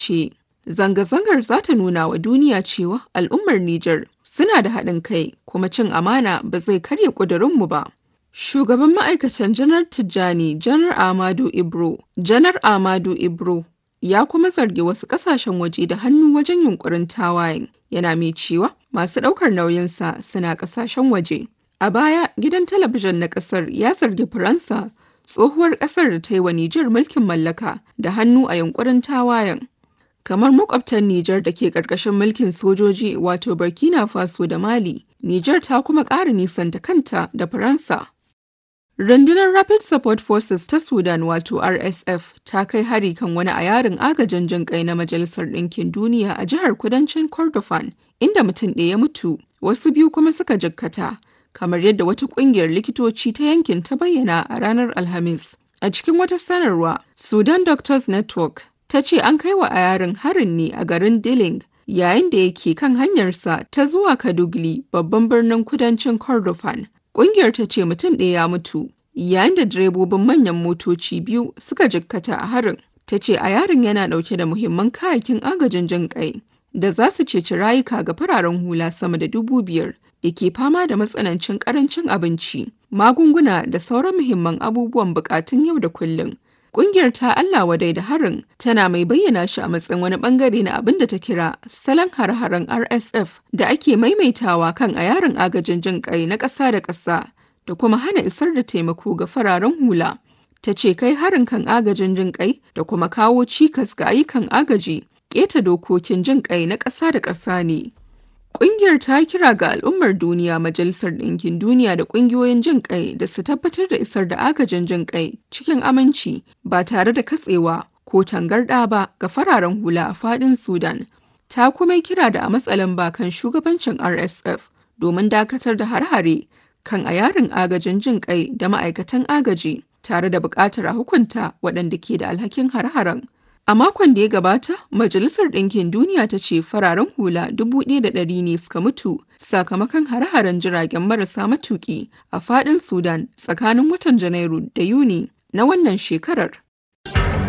ce zanga-zangar za ta nuna wa duniya cewa al'ummar Nijar suna da haɗin kai kuma cin amana ba zai karya ƙudurinmu ba. Shugaban ma'aikatan Janar Tijjani Janar Amadu Ibro, Janar Amadu Ibro ya kuma zargi wasu ƙasashen waje da hannu wajen yunkurin tawayen yana mai cewa masu ɗaukar nauyinsa suna ƙasashen waje. A baya gidan talabijin na ƙasar ya zargi Faransa tsohuwar ƙasar da ta yi wa Nijar mulkin mallaka da hannu a yunkurin tawayen. Kamar makwabtan Nijar da ke ƙarƙashin mulkin sojoji wato Burkina Faso da Mali, Nijar ta kuma ƙara nisanta kanta da Faransa. Rundunar Rapid Support Forces ta Sudan wato RSF ta kai hari kan wani a yarin agajin jin kai na Majalisar Ɗinkin Duniya a jihar kudancin Kordofan, inda mutum ɗaya ya mutu, wasu biyu kuma suka jikkata, kamar yadda wata ƙungiyar likitoci ta yankin ta bayyana a ranar Alhamis. A cikin wata sanarwa, Sudan Doctors Network ta ce an kai wa a yarin harin ne a garin Diling yayin da yake kan hanyarsa ta zuwa Kadugli babban birnin kudancin Kordofan. Ƙungiyar ta ce mutum ɗaya ya mutu, yayin da direbobin manyan motoci biyu suka jikkata a harin. Ta ce a yarin yana ɗauke da muhimman kayakin agajin jin ƙai da za su ceci rayuka ga fararen hula sama da dubu biyar da ke fama da matsanancin ƙarancin abinci, magunguna da sauran muhimman abubuwan buƙatun yau da kullum. Ƙungiyar ta Allah wadai da harin tana mai bayyana shi a matsayin wani bangare na abin da ta kira salon har-haren RSF da ake maimaitawa kan a yarin agajin jin kai na ƙasa da ƙasa da kuma hana isar da taimako ga fararen hula. Ta ce kai harin kan agajin jin kai da kuma kawo cikas ga ayyukan agaji keta dokokin jin kai na ƙasa da ƙasa ne. Ƙungiyar ta kira ga al'ummar duniya Majalisar Ɗinkin Duniya da ƙungiyoyin jin ƙai da su tabbatar da isar da agajin jin ƙai cikin aminci ba tare da katsewa ko tangarɗa ba ga fararen hula a faɗin Sudan. Ta kuma kira da a matsalan bakan shugabancin RSF domin dakatar da har-hare kan a yarin agajin jin ƙai da ma'aikatan agaji tare da buƙatar a hukunta waɗanda ke da alhakin har-haren. A makon da ya gabata, Majalisar Ɗinkin Duniya ta ce fararen hula dubu ɗaya da ɗari ne suka mutu sakamakon hare-haren jiragen marasa matuƙi a faɗin Sudan tsakanin watan Janairu da Yuni na wannan shekarar.